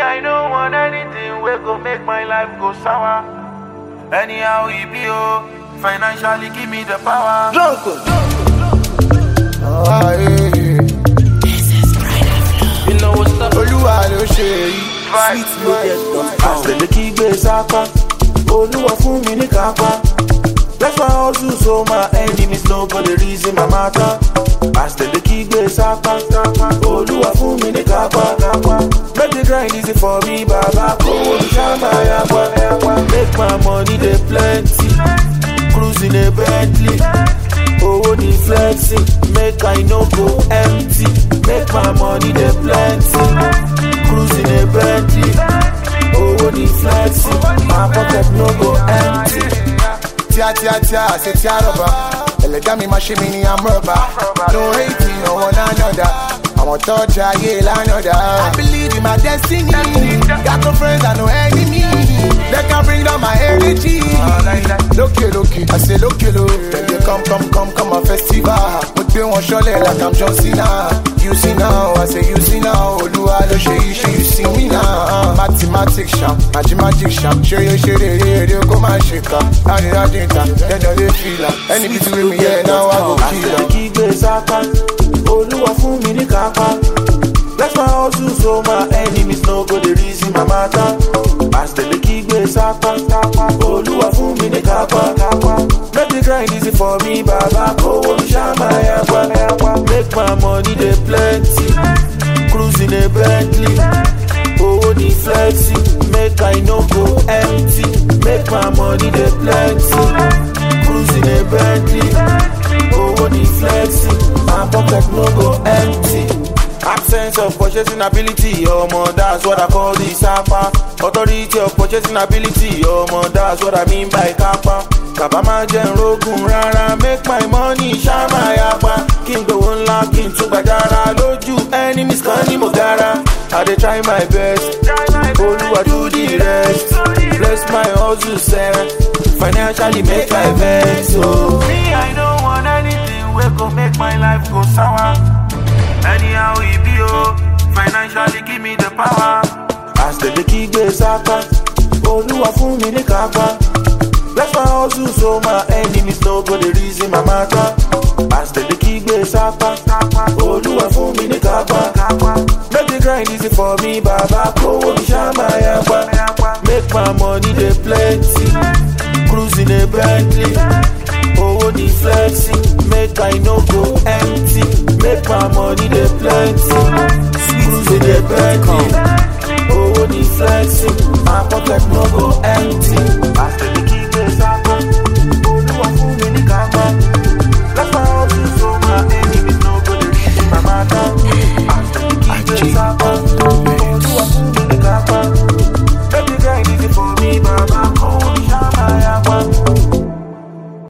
I don't want anything wey go make my life go sour. Anyhow e be oh, financially give me the power. Ah, eh, eh. You know what's up? olúwa ló ṣe èyí. Àṣẹlẹ̀ kí gbé sápá, olúwa fún mi ní kápá. That's why I hustle so my enemies no go dey reason my matter. Àṣẹlẹ̀ kí gbé sápá, olúwa fún mi ní kápá. Make the grind easy for me, bàbá kówó ní sábà yàgbá. Make my money dey plenty, cruising a Bentley. Owó ní flexing, make I no go empty. Make my money dey plenty, cruising a Bentley. Owó ní flexing, my pocket no go empty. tíá tíá tíá àṣẹ tíá rọ̀bà ẹlẹ́dá mi máa ṣe mí ní amúrọ̀bà no hate ọ̀wọ́n lánàdà àwọn tọ́jà ayé lánàdà. I believe in my destiny got no friends and no enemy they can bring down my energy. lókè lókè àṣẹ lókè ló tẹ̀lé come come come come a festival mo gbé wọn ṣọlẹ̀ like I'm John Cena you see now I say you see now olúwa ló ṣe iṣẹ́ you see me now mathematics ṣam àti magic ṣam ṣeré ṣeré eré kó má ṣe kà láríláàdì ìta dandan lè fìlà ẹni bí ti wí mi yẹ náà wà kò kìlà. Àṣẹlẹ̀ kí gbé sápá, olúwa fún mi ní kápá. Bless my hustle so my enemies no go dey reason my matter. Àṣẹlẹ̀ kí gbé sápá, olúwa fún mi ní kápá. Make the grind easy for me, bàbá kówó mi ṣá máa yàgbá. Make my money dey plenty, cruising a Bentley. Owó ní flexing, make I no go empty. Make my money dey plenty, cruising a Bentley. Owó ní flexing, my pocket no go empty. Absence of purchasing ability, ọmọ that's what I call the sapa. Authority of purchasing ability, ọmọ that's what I mean by kapa. Kàbá máa jẹ́ nrógùn rárá, make my money ṣá máa yapa. Kí n gbowó ńlá, kí n tún gbàjára lójú enemies kan ní mo gara. I dey try my best, Olúwa do the rest. Bless my hustle sef, financially make my vex. Oh. Me, I don't want anything wey go make my life go sour. Anyhow e be oh, financially give me the power. Àṣẹlẹ̀ kí gbé sápá, olúwa fún mi ní kápá. Bless my hustle so my enemies no go dey reason my matter. Àṣẹlẹ̀ kí gbé sápá, olúwa fún mi ní kápá. Make the grind easy for me, bàbá kówó mi ṣá máa yàgbá. Make my money dey plenty, cruising a Bentley. Owó ní flexing, make I no go empty. Make my money dey plenty, cruising a Bentley.